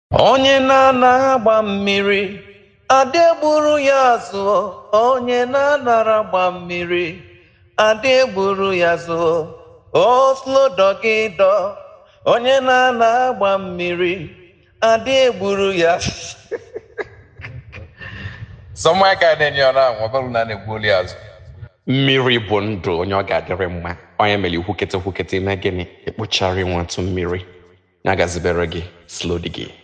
onye na-ana agba mmiri adị egburu ya zụọ onye na-anara agba mmiri adị egburu ya zụọ oslodọgịdọ onye na-ana agba mmiri adị egburu ya Somewhere ka na-enye ọ na-anwụ ọ bụrụ na a na-egbu oli azụ mmiri bụ ndụ onye ọ ga-adịrị mma onye mere ikwukete kwukete ime gịnị ekpochara nwatụ mmiri ya gazibere gị slodi gị